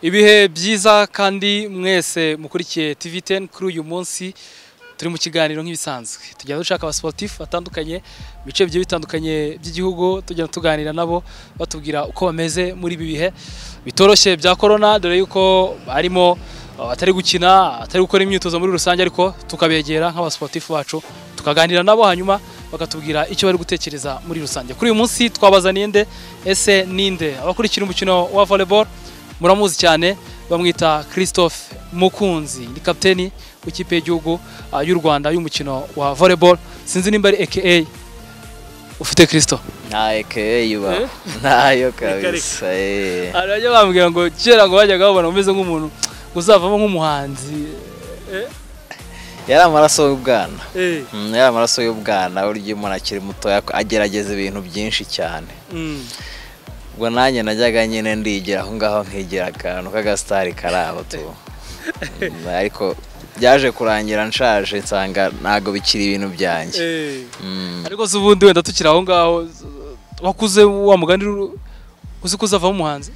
ibihe byiza kandi mwese mukurikiye TV ten kuri uyu munsi turi mu kiganiro nk'ibisanzwe tujya dushaka abasiporutifu batandukanye mu bice bigiye bitandukanye by'igihugu tujya tuganira nabo batubwira uko bameze muri ibi bihe bitoroshye bya korona dore yuko harimo abatari gukina batari gukora imyitozo muri rusange ariko tukabegera nk'abasiporutifu bacu tukaganira nabo hanyuma bakatubwira icyo bari gutekereza muri rusange kuri uyu munsi twabazaniye nde ese ninde abakurikira umukino wa volleyball muramuzi cyane bamwita christophe mukunzi ni kapiteni w'ikipe y'igihugu ah, y'u rwanda y'umukino wa volleyball sinzi nimba ari aka ufite christo nta ekeye yuba Eh? ntayo kabisa eh. arajya bambwira ngo kera ngo bajyaga babona umeze nk'umuntu uzavamo nk'umuhanzi Eh, yari amaraso y'ubwana eh, Mm, yari amaraso y'ubwana burya iyo umuntu akiri mutoya agerageza ibintu byinshi cyane mm. ubwo nanjye najyaga nyine ndigira aho ngaho nkigira akantu k'agasitari karabo tu Mm, ariko byaje kurangira nshaje nsanga ntabwo bikiri ibintu byanjye Eh. Mm. ariko se ubundi wenda tukiri aho ngaho wakuze wa mugani ru- uzi ko uzavamo umuhanzi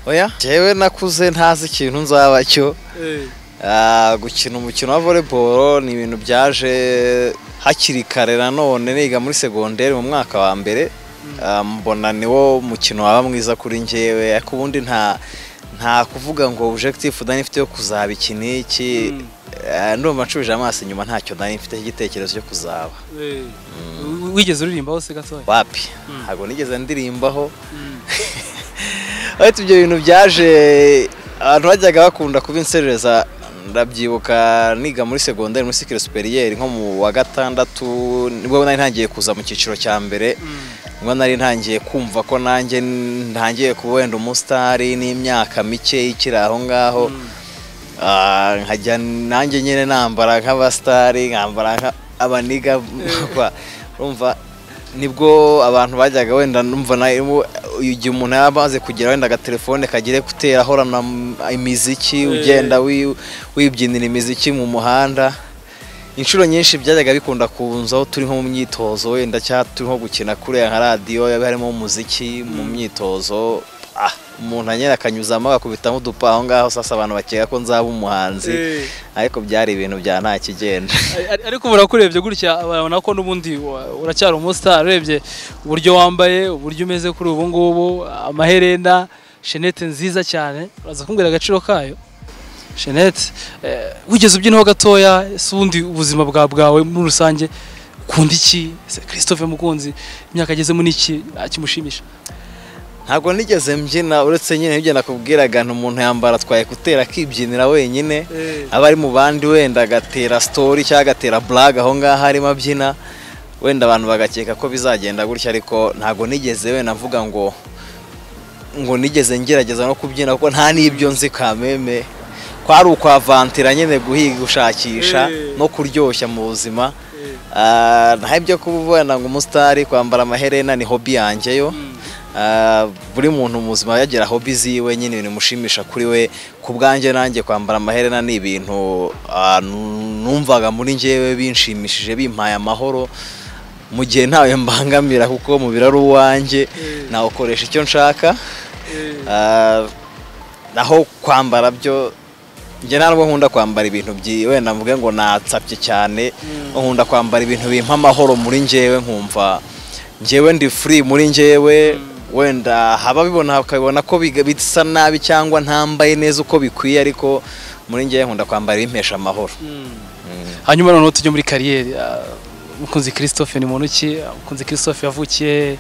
oya njyewe nakuze ntazi ikintu nzaba cyo Eh, Ah, gukina umukino wa volleyball ni ibintu byaje hakiri kare nanone niga muri segonderi mu mwaka wa mbere Ah, mbona niwo mukino waba mwiza kuri njyewe ariko ubundi nta nta kuvuga ngo objectif dani ifite yo kuzaba iki n'iki Mm. Ah, ndumva ncubije amaso inyuma ntacyo dani mfite cy'igitekerezo cyo kuzaba eh. wigeze uririmbaho se gatoya wapi Mm. ntabwo nigeze ndirimbaho Mm. ariko ibyo bintu byaje abantu bajyaga bakunda kubinserereza ndabyibuka niga muri segonderi muri sikire superiyeri nko mu wa gatandatu nibwo nari ntangiye kuza mu cyiciro cya mbere Mm. nibwo nari ntangiye kumva ko nanjye ntangiye kuba wenda umusitari n'imyaka mike ikiri aho ngaho Mm. Ah, nkajya nanjye nyine nambara nk'abasitari nkambara nk'abaniga urumva nibwo abantu bajyaga wenda numva na- igihe umuntu yaba amaze kugira wenda agatelefone kagira kutera ahorana imiziki Eh. ugenda wi- wibyinira imiziki mu muhanda inshuro nyinshi byajyaga bikunda kunzaho turi nko mu myitozo wenda cyangwa turi nko gukina kuriya nka radiyo yaba harimo umuziki mu myitozo ah, umuntu anyera akanyuzamo agakubitamo udupa aho ngaho sasa abantu bakeka ko nzaba umuhanzi Eh. ariko byari ibintu bya nta kigenda Ari- ari- ariko ubona ko urebye gutya urabona ko n'ubundi wa- uracyari umusitari urebye uburyo wambaye uburyo umeze kuri ubu ngubu amaherena shenete nziza cyane uraza kumbwira agaciro kayo shenete eh, wigeze ubyinaho gatoya ese ubundi ubuzima bwa bwawe muri rusange ukunda iki ese christophe mukunzi imyaka agezemo ni iki Ah, kimushimisha ntabwo nigeze mbyina uretse nyine ibyo nakubwiraga ni umuntu yambara twaye kutera akibyinira wenyine aba ari mu bandi wenda agatera sitori cyangwa agatera buraga aho ngaho arimo abyina wenda abantu bagakeka ko bizagenda gutya ariko ntabwo nigeze wenda mvuga ngo ngo nigeze ngerageza no kubyina kuko nta n'ibyo nzi kameme kwari ukwavantira nyine guhiga gushakisha Eh. no kuryoshya mu buzima Ah, nta ibyo kubona ngo umusitari kwambara amaherena ni hobi yanjye yo Ah, buri muntu mu buzima yagira hobi ziwe nyine ibintu bimushimisha kuri we ku bwanjye nanjye kwambara amaherena ni ibintu ah, nu- numvaga muri njyewe binshimishije bimpaye amahoro mu gihe ntawe mbangamira kuko umubiri ari uwanjye Mm. nawukoresha icyo nshaka Ah, naho kwambara byo njye nta nubwo nkunda kwambara ibintu byi wenda mvuge ngo natsapye cyane nkunda kwambara ibintu bimpa amahoro muri njyewe nkumva njyewe ndi free muri njyewe wenda haba bibona bakabibona ko biga- bisa nabi cyangwa ntambaye neza uko bikwiye ariko muri njyewe nkunda kwambara ibimpesha amahoro hanyuma noneho tujye muri kariyeri Ah, mukunzi christophe ni muntu ki Ah, mukunzi christophe yavukiye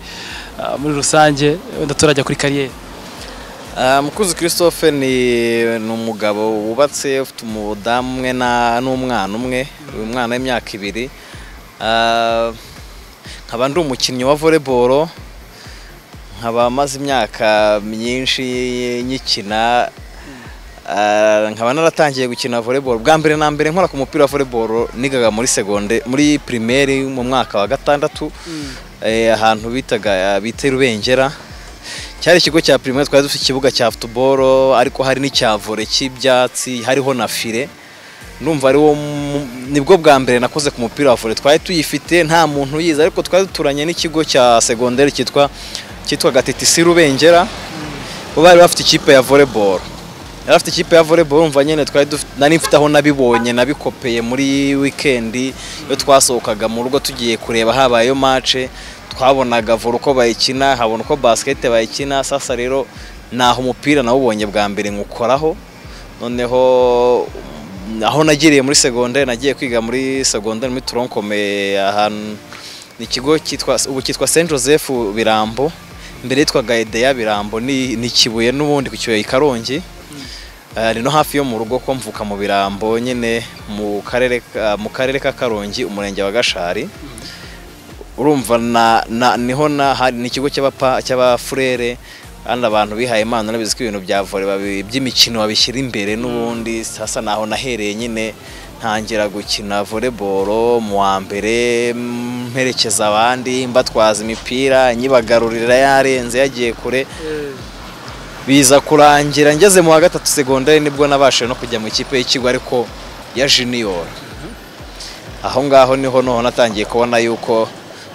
ah, muri rusange wenda turajya kuri kariyeri Ah, mukuzi christophe ni ni umugabo wubatse ufite umudamu umwe na- n'umwana umwe uyu mwana w'imyaka ibiri Ah, nkaba ndi umukinnyi wa volleyball nkaba maze imyaka myinshi nyikina Ah, nkaba naratangiye gukina volleyball bwa mbere na mbere nkora ku mupira wa volleyball nigaga muri segonde muri primaire mu mwaka wa gatandatu eh, ahantu bitaga bita Rubengera cyari ikigo cya primaire twari dufite ikibuga cya football ariko hari n'icya volley cy'ibyatsi hariho na file ndumva ari wo mu- nibwo bwa mbere nakoze ku mupira wa volley twari tuyifite nta muntu uyizi ariko twari duturanye n'ikigo cya secondaire cyitwa cyitwa Gatetisi Rubengera bo bari bafite ikipe ya volleyball yari afite ikipe ya volleyball umva nyine twari dufite nari mfite aho nabibonye nabikopeye muri wikendi iyo twasohokaga mu rugo tugiye kureba habayeyo mace twabonaga vore uko bayikina habona uko basikete bayikina sasa rero naho umupira nawubonye bwa mbere nywukoraho noneho aho nagiriye muri segonderi nagiye kwiga muri segonderi muri turonkome ahantu ni ikigo cyitwa ubu cyitwa saint joseph birambo mbere yitwaga edeya birambo ni ni kibuye n'ubundi ku kibuye i karongi Ah, ni no hafi yo mu rugo ko mvuka mu birambo nyine mu karere ka- mu karere ka karongi umurenge wa gashari urumva na, na niho na hari- ni ikigo cy'abapa cy'abafurere kandi abantu bihaye imana nabizi ko ibintu bya vore by'imikino babishyira imbere n'ubundi hasa naho nahereye nyine ntangira gukina voleboro mu wa mbere mm, mperekeza abandi mbatwaza imipira nyibagarurira yarenze yagiye kure biza kurangira ngeze mu wa gatatu segonderi nibwo nabashije no kujya mu ikipe y'ikigo ariko ya junior aho ngaho niho noneho natangiye kubona yuko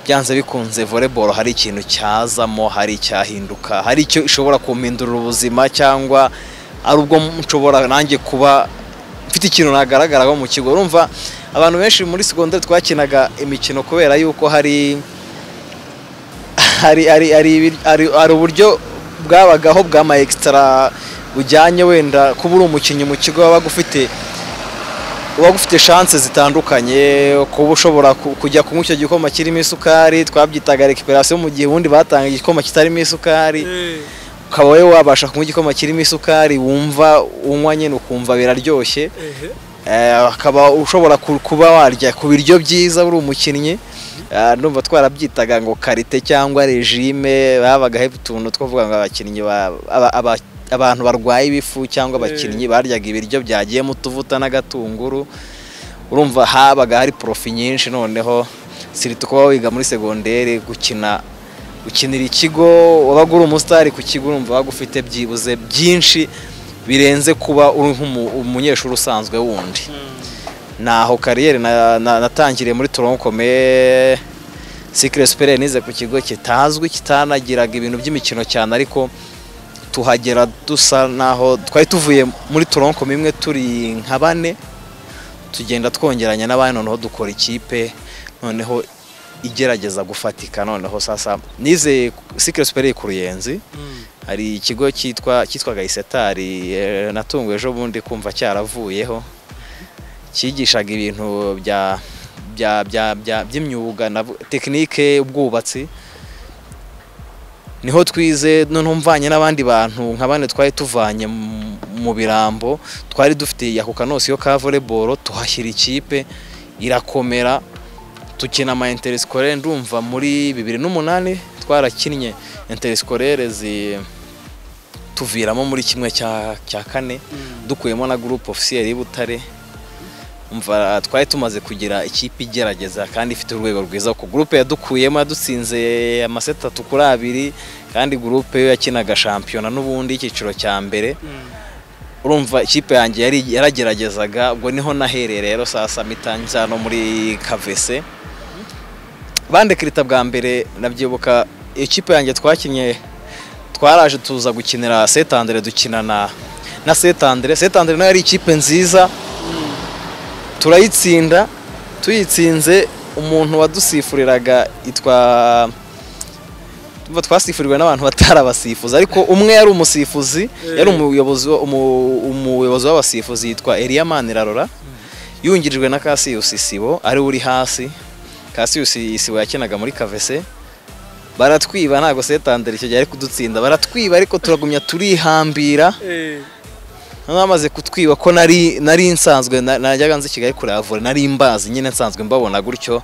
byanze bikunze volleyball hari ikintu cyazamo hari icyahinduka hari icyo ishobora kumpindurira ubuzima cyangwa ari ubwo nshobora nanjye kuba mfite ikintu nagaragaraho mu kigo urumva abantu benshi muri segonderi twakinaga imikino kubera yuko hari hari hari hari ibir- hari- hari uburyo bwabagaho bw'ama extra bujyanye wenda kuba uri umukinnyi mu kigo wabaga ufite wabaga ufite chance zitandukanye kuba ushobora ku- kujya kunywa icyo gikoma kirimo isukari twabyitaga recuperation mu gihe ubundi batanga igikoma kitarimo isukari ukaba wowe wabasha kunywa igikoma kirimo isukari wumva unywa nyine ukumva biraryoshye Eh, ukaba ushobora ku- kuba warya ku biryo byiza uri umukinnyi Eh, ndumva twarabyitaga ngo karite cyangwa regime babagaho utuntu twavuga ngo abakinnyi ba- aba- aba- abantu barwaye ibifu cyangwa abakinnyi baryaga ibiryo byagiyemo utuvuta n'agatunguru urumva habaga hari profi nyinshi noneho sirita kuba wiga muri segonderi gukina gukinira ikigo wabaga uri umusitari ku kigo urumva wabaga ufite byibuze byinshi birenze kuba uri nk'umunyeshuri usanzwe wundi naho kariyeri na- na- natangiriye muri toronkome sikire superi nize ku kigo kitazwi kitanagiraga ibintu by'imikino cyane ariko tuhagera dusa naho twari tuvuye muri toronkome imwe turi nka bane tugenda twongeranya n'abandi noneho dukora ikipe noneho igerageza gufatika noneho sasa nize sikire superi ku ruyenzi hari ikigo cyitwa cyitwaga isetari eh, natunguwe ejo bundi kumva cyaravuyeho cyigishaga ibintu bya bya bya bya- by'imyuga na tekinike ubwubatsi niho twize noneho mvanye n'abandi bantu nka bane twari tuvanye mu- mu birambo twari dufite ako kanosiyo ka volleyball tuhashyira ikipe irakomera tukina ama interescolaire ndumva muri bibiri n'umunani twarakinnye interescolaire zi tuviramo muri kimwe cya cya kane dukuyemo na groupe officiel y'i Butare umva twari tumaze kugira ikipe igerageza kandi ifite urwego rwiza ku groupe yadukuyemo yadutsinze amaseti atatu kuri abiri kandi groupe yo yakinaga shampiyona n'ubundi icyiciro cya mbere urumva ikipe yanjye yari yarageragezaga ubwo niho nahereye rero sasa mitangiza hano muri kavese bandekirita bwa mbere nabyibuka ikipe yanjye twakinnye twaraje tuza gukinira setandere dukinana na setandere setandere nayo yari ikipe nziza turayitsinda tuyitsinze umuntu wadusifuriraga yitwa Tumva twasifuriwe n'abantu batari abasifuzi ariko umwe yari umusifuzi Eh. yari umuyobozi wa- umu- umuyobozi w'abasifuzi yitwa Elia Manirarora yungirijwe na Cassius Isibo ari uri hasi Cassius Isibo yakinaga muri Kavese baratwiba ntabwo setandere icyo gihe ari kudutsinda baratwiba ariko turagumya turihambira noneho bamaze kutwiba ko nari nari nsanzwe na- najyaga nzi Kigali kureba vore nari mbazi nyine nsanzwe mbabona gutyo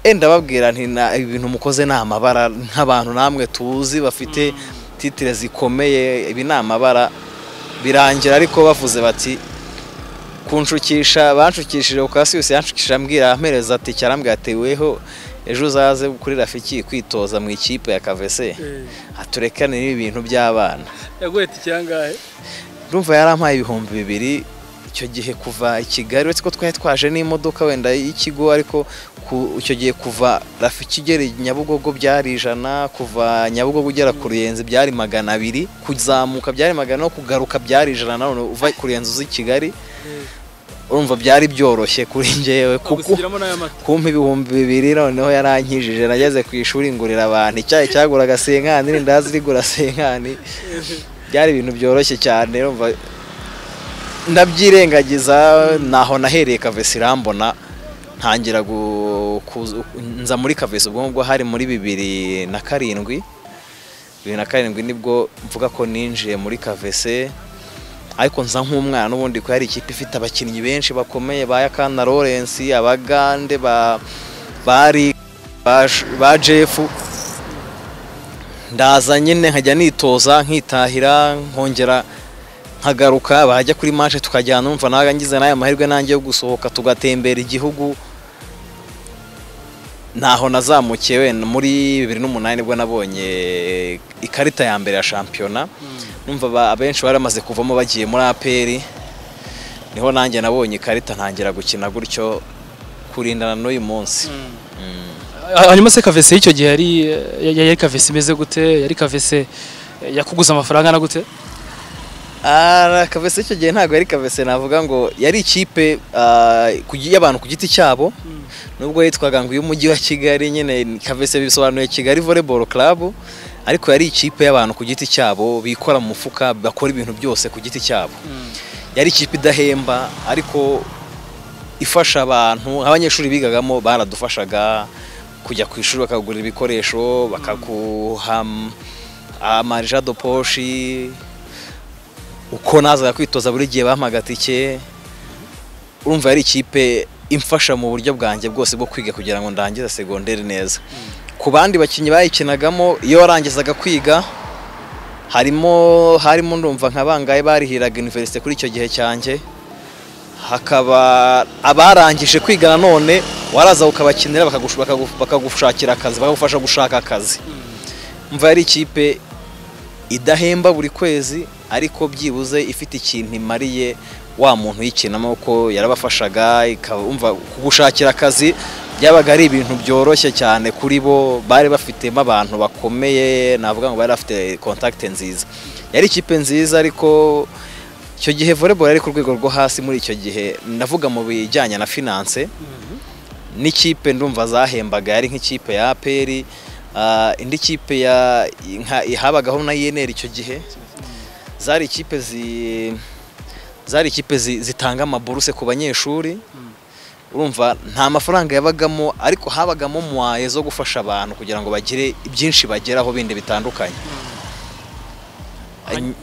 enda babwira nti na ibintu mukoze ni amabara nk'abantu namwe tuzi bafite titire zikomeye ibi ni amabara birangira ariko bavuze bati kunshukisha banshukishije ukasiyusi yanshukishije ambwira ampereza ati cyarambwira ati weho ejo uzaze kuri rafiki kwitoza mu ikipe ya kavese aturekane n'ibintu by'abana yaguheta ikirangahe urumva yarampaye ibihumbi bibiri icyo gihe kuva i kigali uretse ko twari twaje n'imodoka wenda y'ikigo ariko ku- icyo gihe kuva rafiki igera i nyabugogo byari ijana kuva nyabugogo ugera ku ruyenzi byari magana abiri kuzamuka byari magana no kugaruka byari ijana na none uva ku ruyenzi uzi i kigali urumva byari byoroshye kuri njyewe kuko gusigiramo n'aya mata kumpa ibihumbi bibiri noneho yarankijije nageze ku ishuri ngurira abantu icyayi cyaguraga senkani n'indazi rigura senkani byari ibintu byoroshye cyane urumva ndabyirengagiza naho nahereye kavesi irambona ntangira gu- kuza- nza muri kavesi ubwo ngubwo hari muri bibiri na karindwi bibiri na karindwi nibwo mvuga ko ninjiye muri kavese ariko nza nk'umwana n'ubundi ko yari ikipe ifite abakinnyi benshi bakomeye ba Yakana Lawrence abagande ba bari ba, ba Jeff ndaza nyine nkajya nitoza nkitahira nkongera nkagaruka bajya kuri manje tukajyana numva nawe ngize n'aya mahirwe nanjye yo gusohoka tugatembera igihugu ntaho nazamukiye wenda muri bibiri n'umunani nibwo nabonye ikarita ya mbere ya shampiyona numva aba- abenshi bari bamaze kuvamo bagiye muri aperi niho nanjye nabonye ikarita ntangira gukina gutyo kurindana n'uyu munsi Mm. hanyuma se kavese y'icyo gihe yari ya- yari kavese imeze gute yari kavese eh, yakuguza amafaranga na gute Ah, kavese icyo gihe ntabwo yari kavese navuga ngo yari ikipe ah, ku gi- y'abantu ku giti cyabo nubwo yitwaga ngo iy'umujyi wa kigali nyine kavese bisobanuye kigali volleyball club ariko yari ikipe y'abantu ku giti cyabo bikora mu mufuka bakora ibintu byose ku giti cyabo yari ikipe idahemba ariko ifasha abantu abanyeshuri bigagamo baradufashaga kujya ku ishuri bakagura ibikoresho bakaguha amarija do poshi uko nazaga kwitoza buri gihe bampaga tike urumva yari ikipe imfasha mu buryo bwanjye bwose bwo kwiga kugira ngo ndangize segonderi neza ku bandi bakinnyi bayikinagamo iyo warangizaga kwiga harimo harimo ndumva nka bangahe barihiraga iniverisite kuri icyo gihe cyanjye hakaba abarangije kwiga nanone waraza ukabakinira bakagush- bakagu- bakagushakira akazi bakagufasha gushaka akazi mva yari ikipe idahemba buri kwezi ariko byibuze ifite ikintu imariye wa muntu uyikinamo kuko yarabafashaga ikaba- umva kugushakira akazi byabaga ari ibintu byoroshye cyane kuri bo bari bafitemo abantu bakomeye navuga ngo bari bafite kontakite nziza yari ikipe nziza ariko icyo gihe volleyball yari ku rwego rwo hasi muri icyo gihe ndavuga mu bijyanye na finance n'ikipe ndumva zahembaga yari nk'ikipe ya aperi indi kipe ya nka- habagaho na yeneri icyo gihe zari ikipe zi zari ikipe zi- zitanga amaburuse ku banyeshuri urumva nta mafaranga yabagamo ariko habagamo mwaye zo gufasha abantu kugira ngo bagire byinshi bageraho bindi bitandukanye Hany-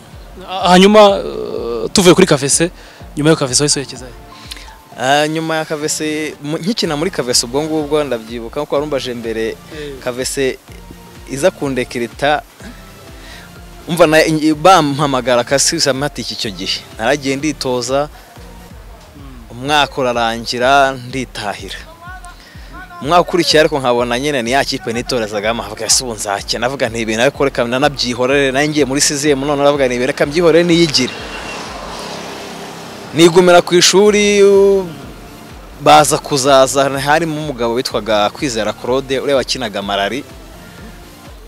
Ah, hanyuma eh, tuvuye kuri kavese nyuma yo kavese wahise werekeza he? Ah, nyuma ya kavese mu- nkikina muri kavese ubwo ngubwo ndabyibuka nkuko warumbaje mbere kavese iza kundekirita umva na bampamagara akasisamati icyo gihe naragiye nditoza umwaka urarangira nditahira umwaka ukurikiye ariko nkabona nyine ni ya kipe nitorezagamo nkavuga ese ubu nzakina navuga nti ibintu ariko reka nanabyihorere nanjye ngiye muri sizemu none navuga nti ibintu reka mbyihorere niyigire nigumira ku ishuri u- baza kuzaza harimo umugabo witwaga kwizera claude ureba akinaga marari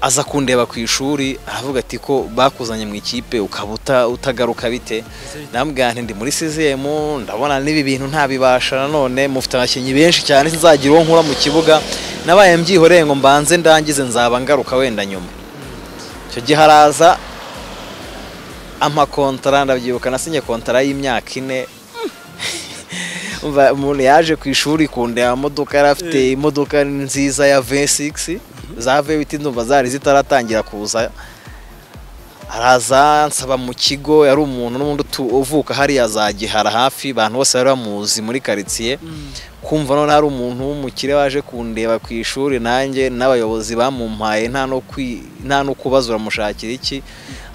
aza kundeba ku ishuri aravuga ati ko bakuzanye mu ikipe ukaba uta- utagaruka bite ndamubwira nti ndi muri sizemu ndabona n'ibi bintu ntabibasha nanone mufite abakinnyi benshi cyane sinzagira uwo nkura mu kibuga nabaye mbyihoreye ngo mbanze ndangize nzaba ngaruka wenda nyuma icyo gihe araza amakontara ndabyibuka nasinye kontara y'imyaka ine Umva, umuntu yaje ku ishuri kundeba modoka yari afite imodoka nziza ya V6 za V8 ndumva zari zitaratangira kuza araza nsaba mu kigo yari umuntu n'ubundi utu- uvuka hariya za gihara hafi abantu bose bari bamuzi muri karitsiye kumva none hari umuntu w'umukire waje kundeba ku ishuri nanjye n'abayobozi bamumpaye nta no kwi- nta no kubaza uramushakira iki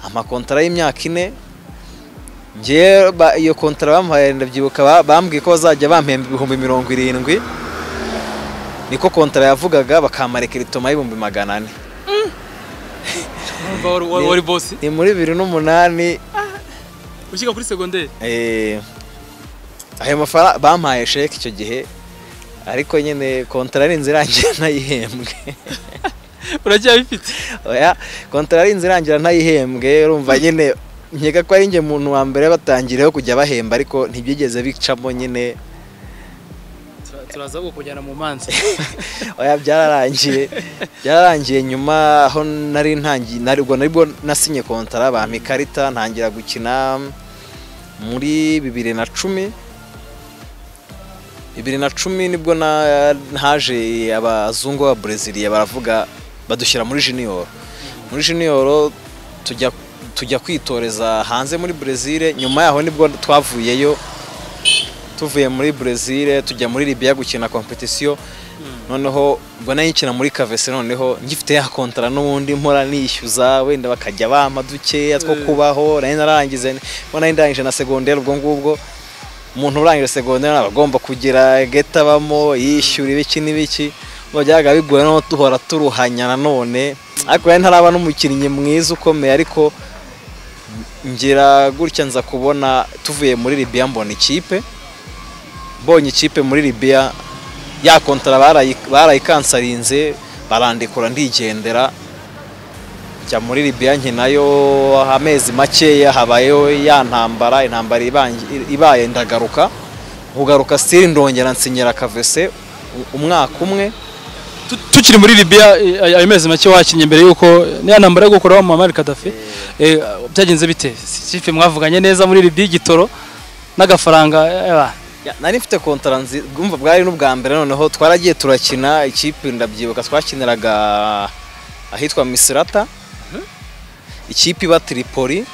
amakontara y'imyaka ine njye ba- iyo kontara bamuhaye ndabyibuka ba- bambwiye ko bazajya bampemba ibihumbi mirongo irindwi niko kontara yavugaga bakamareka iritoma y'ibihumbi magana ane Urumva wari- wari- wari bosi ni muri bibiri n'umunani ushyika kuri segonderi eh, ayo mafaranga bampaye sheke icyo gihe ariko nyine kontara ari inzira irangira ntayihembwe uragiye bifite oya kontara ari inzira irangira ntayihembwe urumva nyine nkeka ko ari njye muntu wa mbere batangireho kujya bahemba ariko ntibyigeze bicamo nyine turaza kukujyana mu manza oya byararangiye byararangiye nyuma aho nari ntangiye ntabwo nari bwo nasinye kontara bampa ikarita ntangira gukina muri bibiri na cumi bibiri na cumi nibwo na- haje abazungu b'ababreziliya baravuga badushyira muri jiniyoro muri jiniyoro tujya tujya kwitoreza hanze muri brezil nyuma yaho nibwo twavuyeyo tuvuye muri brezil tujya muri libiya gukina kompetisiyo noneho ubwo nayikina muri kavese noneho ngifite ya kontara n'ubundi mpora nishyuza wenda bakajya bampa dukeya two Mm. kubaho nari narangize ubwo nari ndangije na segonderi ubwo ngubwo umuntu urangije segonderi aba agomba kugira geta abamo yishyura ibiki n'ibiki ubwo byabaga bigoye no duhora turuhanya nanone ariko yari ntaraba n'umukinnyi mwiza ukomeye ariko ngira gutya nza kubona tuvuye muri Libya mbona ikipe mbonye ikipe muri Libya ya kontara barayi- barayikansarize barandikura ndigendera njya muri Libya nkinayo amezi makeya habayeho ya ntambara intambara ibangi- ibaye ndagaruka kugaruka sitiri ndongera nsinyira kavese u- umwaka umwe Tu- tukiri muri Libya eh, ay- ayo mezi make wakinnye mbere yuko niya ntambara yo gukuraho Muammar Gaddafi eh, byagenze bite Si- ikipe mwavuganye neza muri Libya igitoro n'agafaranga eh, Ya, nari mfite kontara nzi- bwumva bwari n'ubwa mbere noneho twaragiye turakina ikipe ndabyibuka twakiniraga ahitwa misirata ikipe iba tiripoli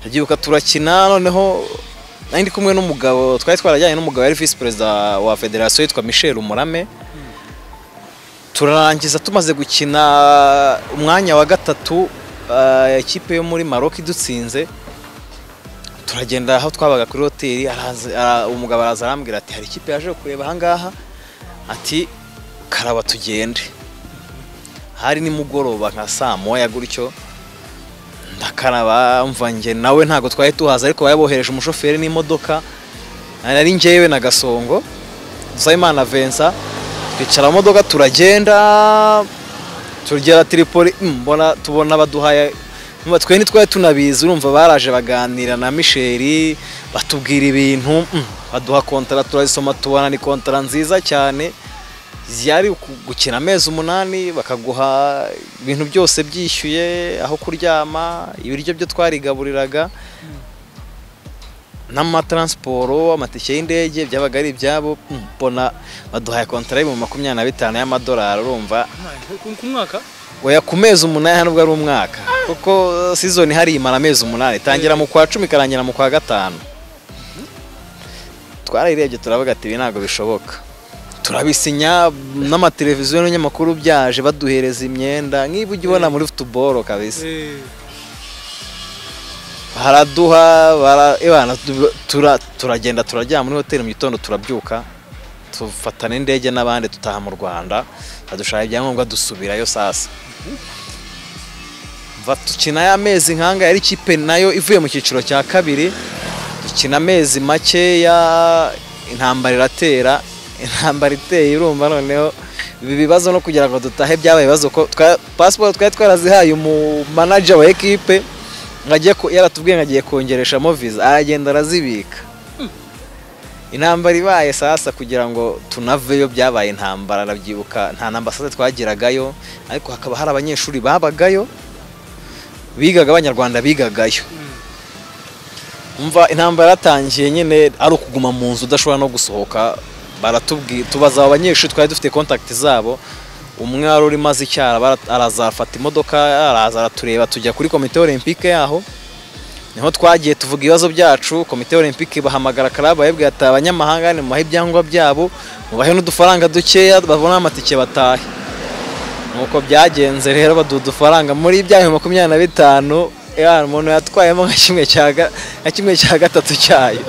ndabyibuka turakina noneho nari ndi kumwe n'umugabo twari twarajyanye n'umugabo yari visi perezida wa federasiyo yitwa michel umurame turarangiza tumaze gukina umwanya wa gatatu ah, ikipe yo muri maroc idutsinze turagenda aho twabaga kuri hoteli araza ara- umugabo araza arambwira ati hari ikipe yaje kureba ahangaha ati karaba tugende hari nimugoroba nka saa moya gutyo ndakaraba mva njye nawe ntabwo twari tuhazi ariko bari bohereje umushoferi n'imodoka nari njyewe na gasongo dusabimana vensa twicara mu modoka turagenda tugera tiripoli mm, mbona tubona baduhaye Urumva twe ntitwari tunabizi urumva baraje baganira na misheri batubwira ibintu mm, baduha kontara turazisoma tubona ni kontara nziza cyane yari uku- gukina amezi umunani bakaguha ibintu byose byishyuye aho kuryama ibiryo byo twarigaburiraga n'amataransiporo amatike y'indege byabaga ari ibyabo mm, mbona baduhaye kontara y'ibihumbi makumyabiri na bitanu y'amadolari urumva ku mwaka oya ku mezi umunani nubwo ari umwaka kuko sizoni hari imara amezi umunani itangira mu kwa cumi ikarangira mu kwa gatanu twarayirebye turavuga ati ibi ntabwo bishoboka turabisinya n'amateleviziyo n'ibinyamakuru byaje baduhereza imyenda nk'iyo ujya ubona muri futuboro kabisa baraduha bara- ebana, tu- tura- turagenda turaryama muri hoteli mu gitondo turabyuka tufata n'indege n'abandi dutaha mu rwanda badushaka ibyangombwa dusubirayo sasa Va- dukina ya mezi nkanga yari ikipe nayo ivuye mu cyiciro cya kabiri dukina amezi makeya intambara iratera intambara iteye urumva noneho ibi bibazo no kugira ngo dutahe byabaye ibibazo ko twa- pasiporo twari twarazihaye umu manager wa ekipe ngo ajye ku- yaratubwiye ngo agiye kongereshamo viza aragenda arazibika intambara ibaye sasa kugira ngo tunaveyo byabaye intambara arabyibuka nta nambasade twagiragayo ariko hakaba hari abanyeshuri babagayo bigaga abanyarwanda bigagayo umva intambara yatangiye nyine ari ukuguma mu nzu udashobora no gusohoka baratubwi tubaza abo banyeshuri twari dufite kontakiti zabo umwe wari urimo azi icyara bara- arazafata imodoka araza aratureba tujya kuri komite olympique yaho niho twagiye tuvuga ibibazo byacu komite olympique bahamagara club bayibwira ati abanyamahanga nimubahe ibyangombwa byabo mubahe n'udufaranga dukeya babone amatike batahe nuko byagenze rero baduha udufaranga muri bya bihumbi makumyabiri na bitanu ya umuntu yatwayemo nka kimwe cya ga- nka kimwe cya gatatu cyayo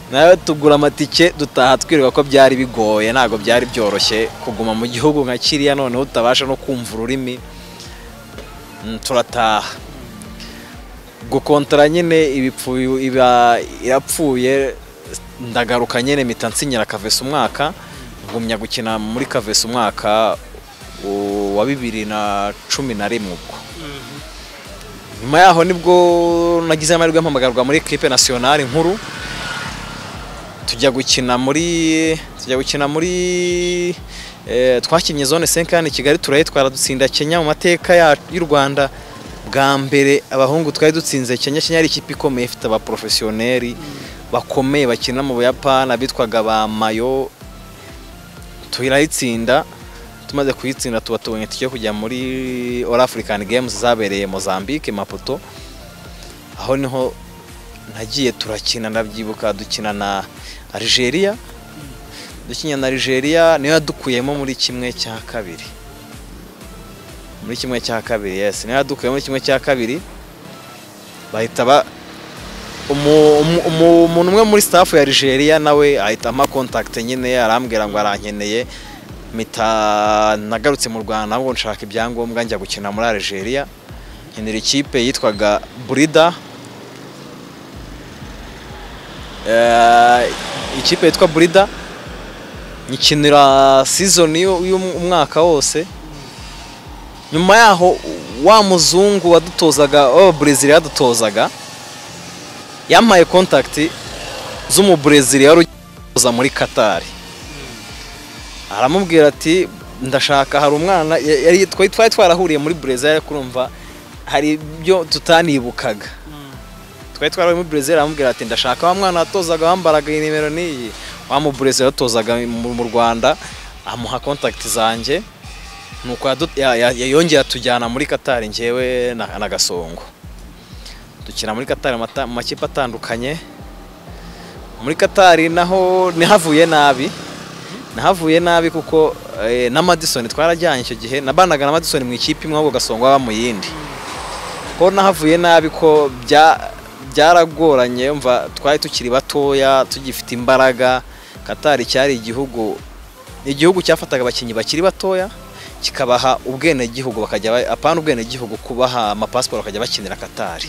nawe tugura amatike dutaha twirirwa ko byari bigoye ntabwo byari byoroshye kuguma mu gihugu nka kiriya noneho utabasha no kumva ururimi Mm, turataha gukontara nyine ibipfu iba irapfuye ndagaruka nyine mpita nsinyira kavesi umwaka ngumya gukina muri kavesi umwaka u- wa bibiri na cumi na rimwe ubwo nyuma yaho nibwo nagize amahirwe yo mpamagarwa muri ekipe nasiyonari nkuru tujya gukina muri tujya gukina muri eh, twakinnye zone 5 hano i Kigali turayitwara dutsinda Kenya mu mateka ya- y'u Rwanda bwa mbere abahungu twari dutsinze Kenya Kenya yari ikipe ikomeye ifite abaprofesiyoneri bakomeye bakina mu Buyapani abitwaga ba Mayo turayitsinda tumaze kuyitsinda tuba tubonye tujya kujya muri All African Games zabereye Mozambique Maputo aho niho nagiye turakina ndabyibuka dukina na Algeria dukinya na Algeria niyo yadukuyemo muri kimwe cya kabiri muri kimwe cya kabiri yes niyo yadukuyemo muri kimwe cya kabiri bahita ba umu- umu- umu- umuntu umwe muri staff ya Algeria nawe ahita ama contact nyine arambwira ngo arankeneye mita nagarutse mu Rwanda ahubwo nshaka ibyangombwa njya gukina muri Algeria nkenera ikipe yitwaga Brida Eh, ikipe yitwa Burida nyikinira season y'u- y'umwaka wose nyuma yaho wa muzungu wadutozaga oh, Brazil yadutozaga yampaye contact z'umu Brazil yari ugiye muri Qatar aramubwira ati ndashaka hari umwana ya- yari twari twari twarahuriye muri Brazil yari kurumva hari ibyo tutanibukaga twari twari muri Brazil aramubwira ati ndashaka wa mwana watozaga wambaraga iyi nimero n'iyi wa mu Brazil yatozaga mu mu Rwanda amuha contact zanjye nuko yadu- ya- ya- ya- yongeye atujyana muri Qatar njyewe na, na Gasongo dukina muri Qatar amata- mu makipe atandukanye muri Qatar naho nihavuye nabi nahavuye nabi kuko eh, na Madison twarajyanye icyo gihe nabanaga na Madison mu ikipe imwe ahubwo Gasongo aba mu yindi ko nahavuye nabi ko bya byaragoranye umva twari tukiri batoya tugifite imbaraga Qatar cyari igihugu igihugu cyafataga abakinnyi bakiri batoya kikabaha ubwenegihugu bakajya ba- apana ubwenegihugu kubaha amapasiporo bakajya bakinira Qatar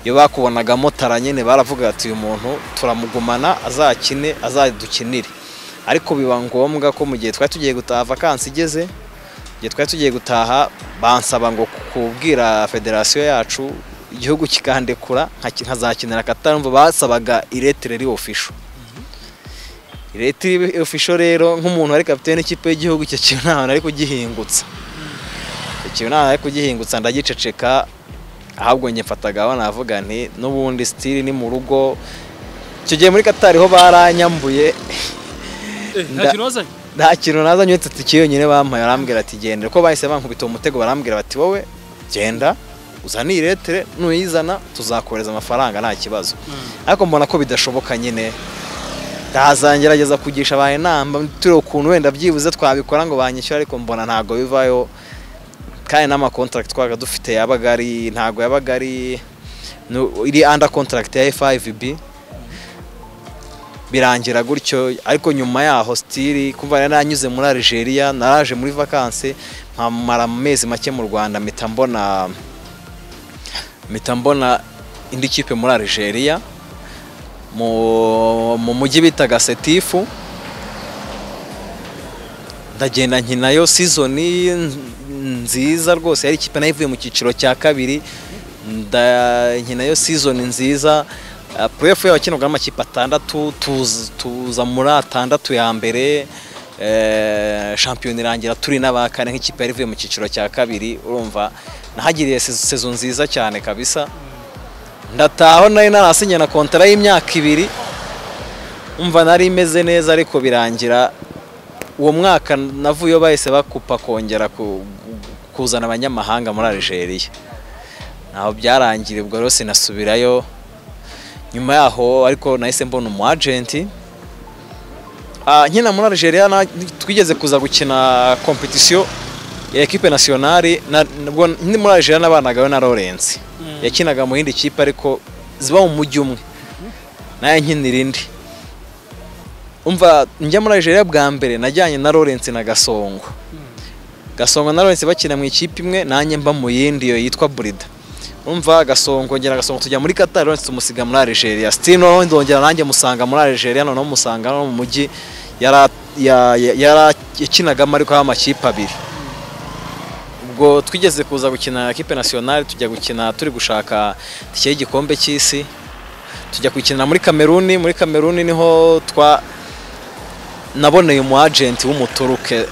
iyo bakubonagamo tara nyine baravuga ati uyu muntu turamugumana azakine azadukinire ariko biba ngombwa ko mu gihe twari tugiye gutaha vakansi igeze igihe twari tugiye gutaha bansaba ngo kubwira federasiyo yacu igihugu kikandekura nka- nkazakinira katarumva basabaga iretire ri ofisho iretire ofisho rero nk'umuntu ari kapitene ikipe y'igihugu icyo kintu nta hantu ari kugihingutsa icyo kintu nta hantu ari kugihingutsa ndagiceceka ahubwo njye mfataga aho navuga nti n'ubundi sitiri ni mu rugo icyo gihe muri katari ho baranyambuye nta kintu wazanye nta kintu nazanye uretse tike yonyine bampaye barambwira ati genda ko bahise bankubita umutego barambwira bati wowe genda uzane iyi letere nuyizana tuzakohereza amafaranga nta kibazo ariko mbona ko bidashoboka nyine ndazagerageza kugisha abantu inama tureba ukuntu wenda byibuze twabikora ngo banyishyure ariko mbona ntabwo bivayo kandi n'amakontaragiti twabaga dufite yabaga ari ntabwo yabaga ari nu- iri anda kontaragiti ya FIVB birangira gutyo ariko nyuma yaho sitiri kumva nari nanyuze muri Algeria naraje muri vakansi nkamara amezi make mu Rwanda mpita mbona mpita mbona indi kipe muri Algeria mu mu mujyi bitaga Setifu ndagenda nkinayo sizoni nziza rwose yari ikipe nayo ivuye mu cyiciro cya kabiri nda- nkinayo sizoni nziza purefu y'abakinirwa n'amakipe atandatu tuza- tuza muri atandatu ya mbere eh, shampiyona irangira turi n'aba kane nk'ikipe yari ivuye mu cyiciro cya kabiri urumva nahagiriye sezo sezo nziza cyane kabisa ndataho nari narasinya na kontara y'imyaka ibiri umva nari imeze neza ariko birangira uwo mwaka navuyeyo bahise bakupa kongera ku- kuzana abanyamahanga muri Algeria naho byarangira ubwo rero sinasubirayo nyuma yaho ariko nahise mbona umu agenti Ah, nkina muri Algeria na- twigeze kuza gukina kompetisiyo ya ekipe nasiyonari na- nabwo ndi muri Algeria nabanagayo na Lawrence yakinaga mu yindi kipe ariko ziba mu mujyi umwe nayo nkinira indi umva njya muri Algeria bwa mbere najyanye na Lawrence na Gasongo Gasongo na Lawrence bakina mu ikipe imwe nanjye mba mu yindi yo yitwa Burida umva agasongo ngera agasongo tujya muri Qatar none tumusiga muri Algeria still noneho ndongera nanjye musanga muri Algeria noneho musanga no mu mujyi yara ya- ya- yarakinagamo ariko y'amakipe abiri ubwo twigeze kuza gukina kipe nationale tujya gukina turi gushaka tike y'igikombe cy'isi tujya kuyikinira muri Kameruni muri Kameruni niho twa naboneye umu agent w'umuturuke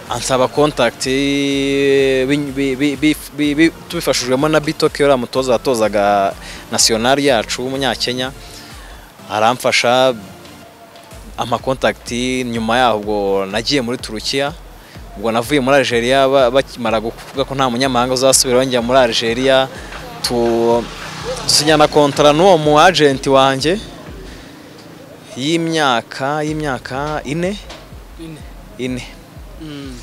ansaba contact bi- bi- bi- bi- bi- bi- tubifashijwemo na Bitoke yari umutoza watozaga national yacu w'umunyakenya aramfasha amakontakiti nyuma yaho ubwo nagiye muri Turukiya ubwo navuye muri Algeria ba- bakimara kuvuga ko nta munyamahanga uzasubira njya muri Algeria tu sinyana kontara n'uwo mu agent wanjye y'imyaka y'imyaka ine Ine. ine Mm.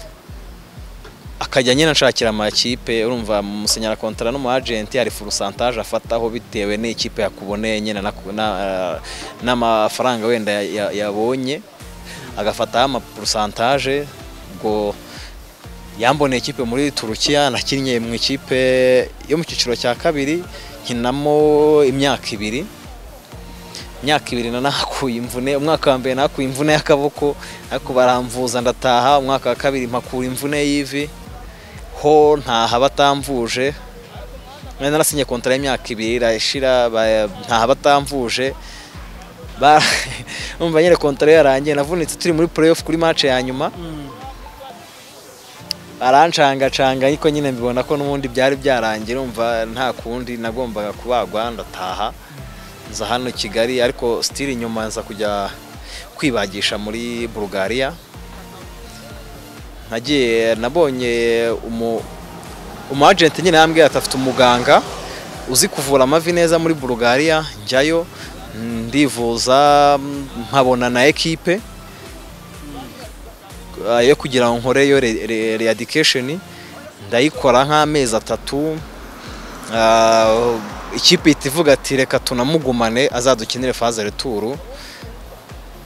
akajya nyine nshakira amakipe urumva musenyera kontara n'umu agent hari furusantaje afataho bitewe n'ikipe yakuboneye nyine naku- na- n'amafaranga wenda ya- ya- yabonye agafataho amapurusantaje ubwo yamboneye ikipe muri turukiya nakinnye mu ikipe yo mu cyiciro cya kabiri nkinamo imyaka ibiri imyaka ibiri na nahakuye imvune umwaka wa mbere nahakuye imvune y'akaboko ariko baramvuza ndataha umwaka wa kabiri mpakura imvune y'ivi ho ntaha batamvuje nari narasinye kontara y'imyaka ibiri irashira ba- ntaha batamvuje Ba- umva nyine kontara yarangiye navunitse turi muri playoff kuri match ya nyuma Mm. arancangacanga ariko nyine mbibona ko n'ubundi byari byarangiye urumva nta kundi nagombaga kubagwa ndataha nza hano i kigali ariko sitiri inyuma nza kujya kwibagisha muri bulugariya nagiye nabonye umu umu agent nyine yambwiye ati afite umuganga uzi kuvura amavi neza muri bulugariya njyayo ndivuza nkabona na ekipe Ah, yo kugira ngo nkoreyo readikesheni ndayikora nk'amezi atatu Ah, ikipe ihita ivuga ati reka tunamugumane azadukinire faze returu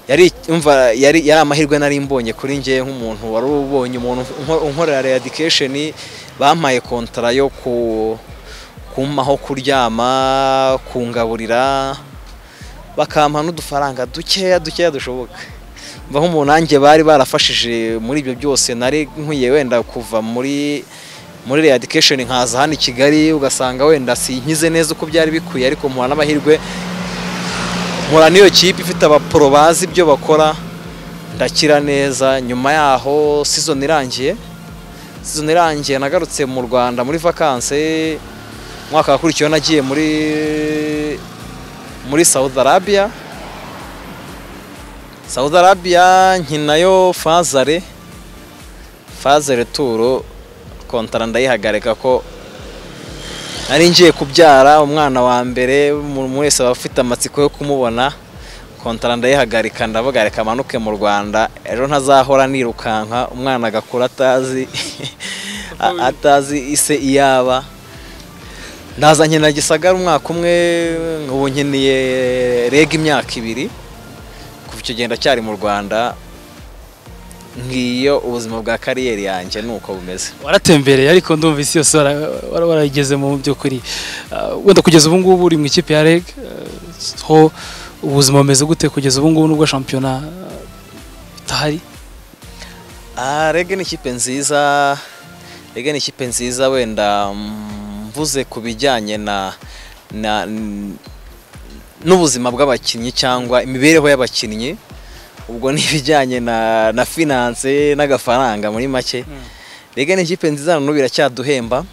yari umva yari yari amahirwe nari mbonye kuri njye nk'umuntu wari ubonye umuntu unko- unkorera readikesheni bampaye kontara yo ku kumpaho kuryama kungaburira bakampa n'udufaranga dukeya dukeya dushoboka mva nk'umuntu nanjye bari barafashije muri ibyo byose nari nkwiye wenda kuva muri muri readikesheni nkaza hano i kigali ugasanga wenda sinkize neza uko byari bikwiye ariko mpura n'amahirwe mpura n'iyo kipe ifite abaporo bazi ibyo bakora ndakira neza nyuma yaho season irangiye season irangiye nagarutse mu rwanda muri vakanse umwaka wakurikiyeho nagiye muri muri saudi arabia Saudi Arabia nkinayo fazare fazare turo kontara ndayihagarika ko nari ngiye kubyara umwana wa mbere umuntu wese aba afite amatsiko yo kumubona kontara ndayihagarika ndavuga reka amanuke mu Rwanda ejo ntazahora nirukanka umwana agakura atazi a- atazi ise iyaba ndaza nkina gisagara umwaka umwe ubu nkiniye reg imyaka ibiri kuva icyo gihe ndacyari mu rwanda ngiyo ubuzima bwa kariyeri yanjye ni uko bumeze waratembereye ariko ndumvise yose wara- wara- warayigeze mu by'ukuri Ah, wenda kugeza ubu ngubu uri mu ikipe ya reg ah, ho ubuzima bumeze gute kugeza ubu ngubu nubwo shampiyona ah, itahari Ah, rege ni ikipe nziza rege ni ikipe nziza wenda mm, mvuze ku bijyanye na na n- n'ubuzima bw'abakinnyi cyangwa imibereho y'abakinnyi ubwo ni ibijyanye na na finance n'agafaranga muri make rege ni ikipe nziza n'ubu iracyaduhemba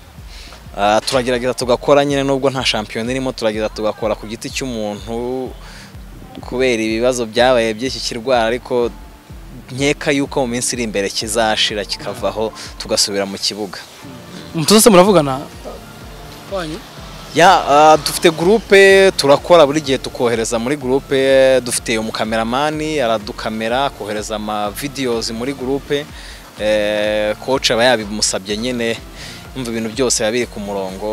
Ah, turagerageza tugakora nyine nubwo nta shampiyona irimo turagerageza tugakora ku giti cy'umuntu kubera ibibazo byabaye by'iki kirwara ariko nkeka yuko mu minsi iri imbere kizashira kikavaho tugasubira mu kibuga umutoza muravugana wanyu ya ah, dufite gurupe turakora buri gihe tukohereza muri gurupe dufite umukameramani aradukamera akohereza amavideos muri gurupe eh, coach aba yabimusabye nyine umva ibintu byose biba biri ku murongo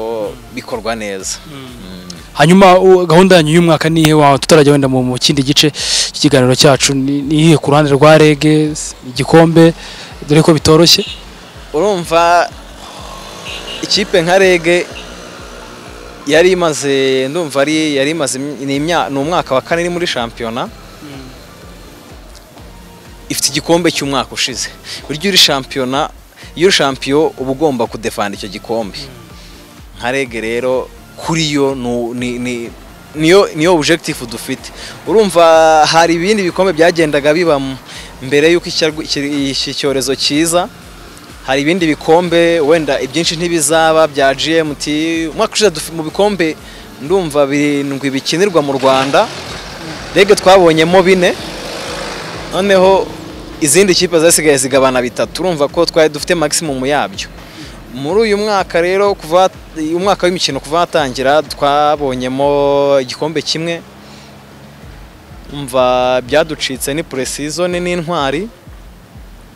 bikorwa neza Mm. hanyuma u- gahunda yanyu y'umwaka ni ihe wawe tutarajya wenda mu mu kindi gice cy'ikiganiro cyacu ni ni iyihe ku ruhande rwa reg igikombe dore ko bitoroshye urumva ikipe nka rege yari imaze ndumva ari yari imaze ni imya- ni umwaka wa kane iri muri shampiyona ifite igikombe cy'umwaka ushize burya uri shampiyona iyo uri shampiyo uba ugomba kudefanda icyo gikombe nka rege rero kuri yo nu- ni- ni- niyo niyo objective dufite urumva hari ibindi bikombe byagendaga biba m- mbere y'uko icyarwa- iki- iki cyorezo kiza hari ibindi bikombe wenda ibyinshi ntibizaba bya GMT umwaka ushize dufi- mu bikombe ndumva birindwi bikinirwa mu Rwanda rege twabonyemo bine noneho izindi kipe zasigaye zigabana bitatu urumva ko twari dufite maximum yabyo muri uyu mwaka rero kuva umwaka w'imikino kuva watangira twabonyemo igikombe kimwe umva byaducitse ni puresizone n'intwari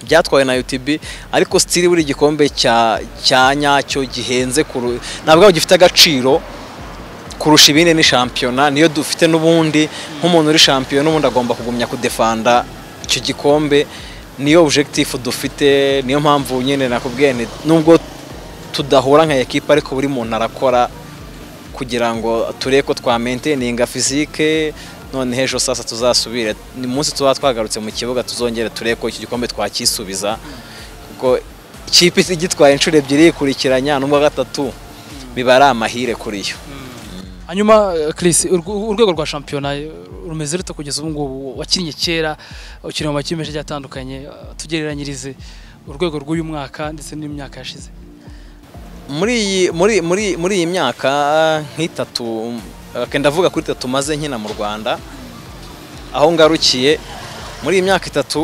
byatwawe na UTB ariko sitiri buri gikombe cya cya nyacyo gihenze kuru ntabwo gifite agaciro kurusha ibindi ni shampiyona niyo dufite n'ubundi nk'umuntu uri shampiyona ubundi agomba kugumya kudefanda icyo gikombe niyo objectif dufite niyo mpamvu nyine nakubwiye nti nubwo tudahura nka ekipa ariko buri muntu arakora kugira ngo turebe ko twa maintainiga fizike none hejuru sasa tuzasubire ni munsi tuba twagarutse mu kibuga tuzongere turebe ko iki gikombe twakisubiza kuko ikipe igitwaye inshuro ebyiri yikurikiranya n'ubwa gatatu biba ari amahire kuri yo hanyuma eh, Chris urw- urwego rwa shampiyona eh, rumeze rute kugeza ubu ngubu wakinnye kera ukiri mu makipe menshi agiye atandukanye eh, tugereranyirize urwego rw'uyu mwaka ndetse n'imyaka yashize muri iyi muri muri muri iyi myaka nk'itatu eh, ndavuga kuri itatu maze nkina mu Rwanda aho ngarukiye muri iyi myaka itatu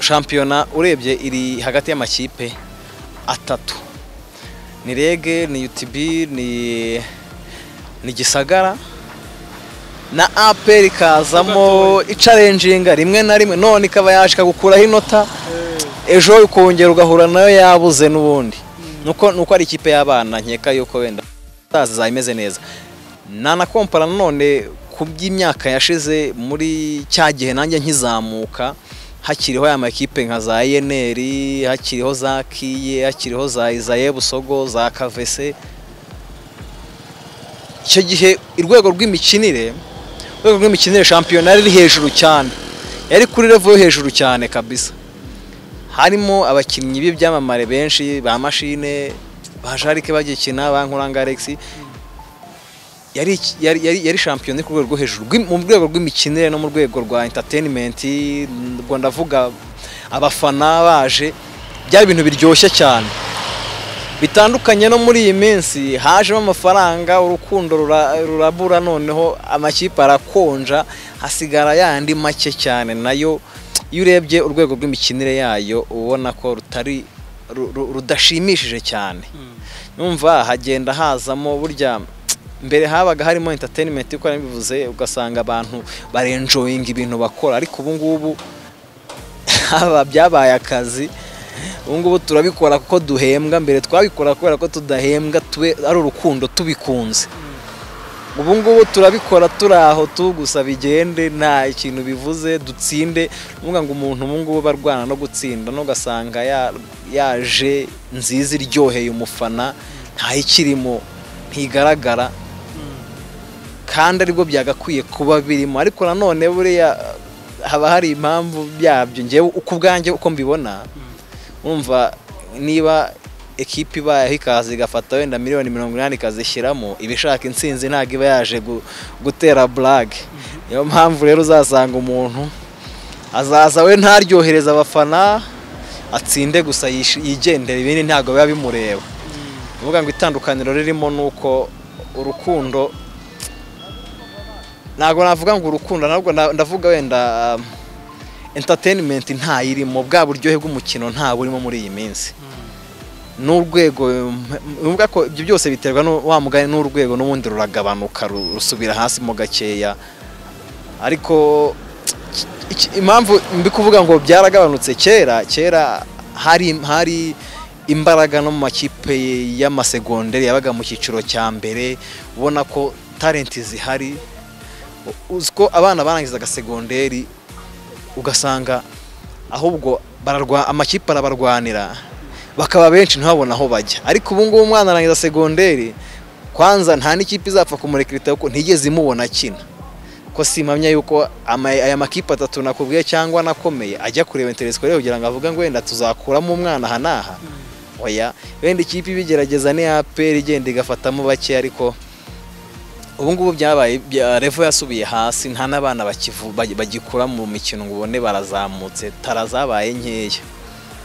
shampiyona urebye iri hagati y'amakipe atatu ni rege ni UTB ni ni gisagara na APR ikazamo icarenjinga rimwe na rimwe none ikaba yaje ikagukuraho inota ejo ukongera ugahura nayo yabuze n'ubundi nuko nuko ari ikipe y'abana nkeka yuko wenda zazaba imeze neza nanakompara nanone ku by'imyaka yashize muri cya gihe nanjye nkizamuka hakiriho aya makipe nka za yeneri hakiriho za kiye hakiriho za izaye busogo za kavese icyo gihe urwego rw'imikinire urwego rw'imikinire shampiyona yari iri hejuru cyane yari kuri revo yo hejuru cyane kabisa harimo abakinnyi b'ibyamamare benshi ba mashine ba jarike bagikina ba nkuranga alex yari iki- yari- yari yari shampiyona iri ku rwego rwo hejuru rw'im- mu rwego rw'imikinire no mu rwego rwa entertainment ubwo ndavuga abafana baje byari ibintu biryoshye cyane bitandukanye no muri iyi minsi hajemo amafaranga urukundo rura- rurabura noneho amakipe arakonja hasigara yandi make cyane nayo iyo urebye urwego rw'imikinire yayo ubona ko rutari ru- ru- rudashimishije cyane numva hagenda hazamo burya mbere habaga harimo entertainment uko nari mbivuze ugasanga abantu barenjoyinga ibintu bakora ariko ubu ngubu haba byabaye akazi ubu ngubu turabikora kuko duhembwa mbere twabikora kubera ko tudahembwa tube ari urukundo tubikunze ubu ngubu turabikora turi aho tu gusa bigende nta ikintu bivuze dutsinde nuvuga ngo umuntu ubu ngubu aba arwana no gutsinda n'ugasanga ya- yaje nziza iryoheye umufana ntayikirimo ntigaragara kandi aribwo byagakwiye kuba birimo ariko nanone buriya haba hari impamvu byabyo ngewe uko ubwanjye uko mbibona umva niba ekipa ibayeho ikaza igafata wenda miliyoni mirongo inani ikazishyiramo iba ishaka intsinzi ntabwo iba yaje gu- gutera burage niyo mpamvu rero uzasanga umuntu azaza we ntaryohereza abafana atsinde gusa yish- yigendera ibindi ntabwo biba bimureba uvuga ngo itandukaniro ririmo ni uko urukundo ntabwo navuga ngo urukundo ntabwo na- ndavuga wenda um, entertainment ntayirimo bwa buryohe bw'umukino nta burimo muri iyi minsi n'urwego nuvuga ko ibyo byose biterwa no wa mugani n'urwego n'ubundi ruragabanuka ru- rusubira hasi mo gakeya ariko iki- iki- impamvu mbi kuvuga ngo byaragabanutse kera kera hari hari imbaraga no mu makipe y'amasegonderi yabaga mu cyiciro cya mbere ubona ko talenti zihari uzi ko abana barangizaga segonderi ugasanga ahubwo bararwa amakipe arabarwanira bakaba benshi ntibabone aho bajya ariko ubu ngubu umwana arangiza segonderi kwanza nta n'ikipe izapfa kumurekerita kuko ntigeze imubona akina ko simpamya yuko ama- aya makipe atatu nakubwiye cyangwa anakomeye ajya kureba interesikore kugira ngo avuge ngo wenda tuzakuramo umwana aha n'aha oya wenda ikipe ibigerageza ni aperi igenda igafatamo bake ariko ubu ngubu byabaye bya- revo yasubiye hasi nta n'abana bakivu- bagi- bagikura mu mikino ngo ubone barazamutse tara zabaye nkeya